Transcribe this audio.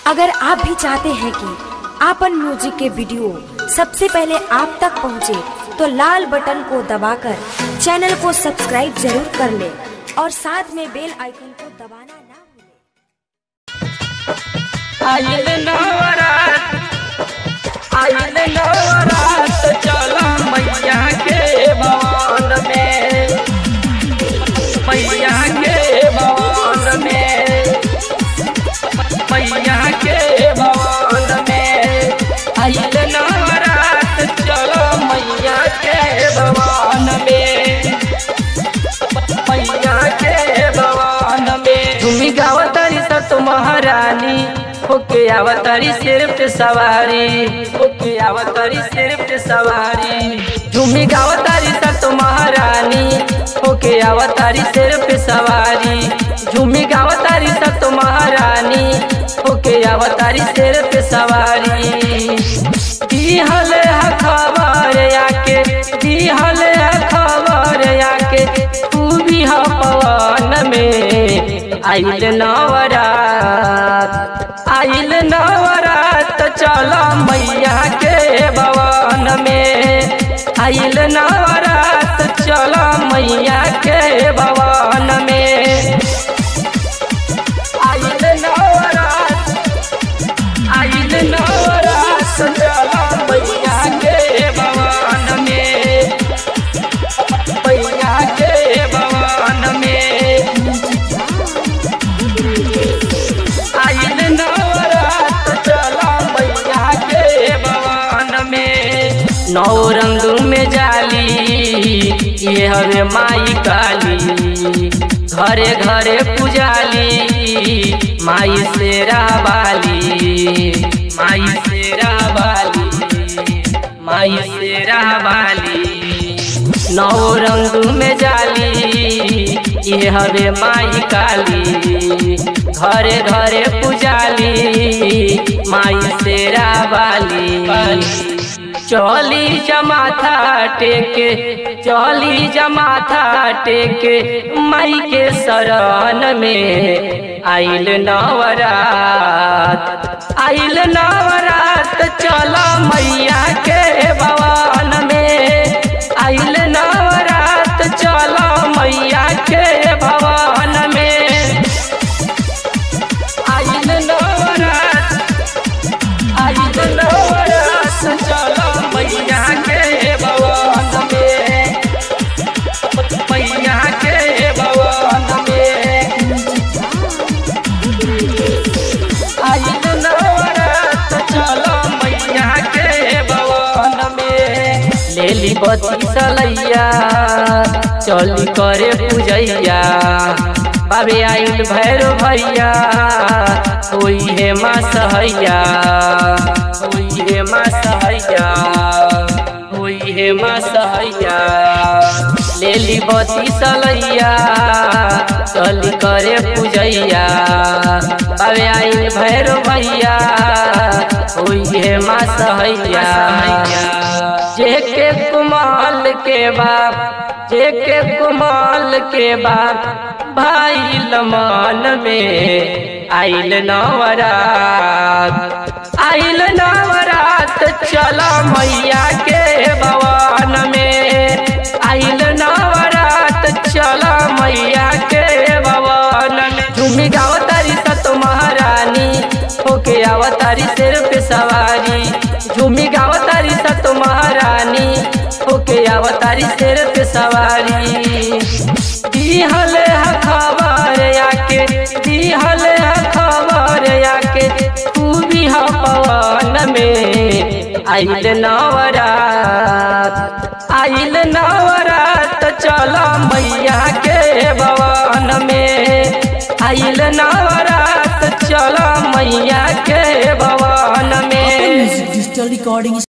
अगर आप भी चाहते हैं कि आपन म्यूजिक के वीडियो सबसे पहले आप तक पहुंचे, तो लाल बटन को दबाकर चैनल को सब्सक्राइब जरूर कर ले और साथ में बेल आइकन को दबाना ना भूलें। आइल नवरात आइल नवरात चला मैया के भवन में मैया के भवन में मैया के भवन में आइल नवरात चला मैया के भवन में मैया के भवन में तुमी गावतारी सा तो महारानी ओके आवतारी सिर पे सवारी ओके आवतारी सिर पे सवारी तुमी गावतारी सा तो महारानी ओके आवतारी सिर पे सवारी झूमी गावतारी सा तो महारानी ओके आवतारी सिर पे सवारी दिहल है खबर आके दिहल है खबर आके तू भी हा पवन में आइल नवरात आइल नवरात चल मैया के भवन में आइल नवरात चल मैया के भवन में आइल नवरात आइल नवरात चल मैया के भवन में मैया के भवन में आइल नवरात चला मैया के भवन में नौ रंग में जाली ये हवे माई काली घरे घरे पुजाली माई शेरा वाली माई शेरा वाली माई शेरा वाली नौ रंग में जाली ये हवे माई काली घरे घरे पुजाली माई शेरा वाली चली जमाथा टेके चली जमाथा टेके माई के शरण में आइल नवरात आइल नवरात चल मैया के भवन में आइल नवरात चल मैया के भवन में आइल नवरात आइल नवरात चल मैया के भवन में मैया के भवन में आइल नवरात चल मैया के भवन में लेली बत्ती सलैया चली करे पूजैया बाबे आइल भैरो भैया होई हे माँ सहैया होई हे माँ सहैया होई हे माँ सहैया लेली बत्ती सलैया चली करे पूजैया बाबे आइल भैरो भैया होई हे माँ सहैया जेके कुमाल के बाप जेके कुमाल के बाप भाई लमान में आइल नवरात आइल नवरात चला मैया के भवन में आइल नवरात चला मैया के भवन में झूमी गावतारी सत महारानी होके आवतारी सिर पे सवारी झूमी गावतारी सत महारानी होके आवतारी सिर पे सवारी दिहल है खबर आके दिहल है खबर आके तू भी हा पवन में आइल नवरात आइल नवरात चल मैया के भवन में आइल नवरात चल मैया के भवन में डिजिटल रिकॉर्डिंग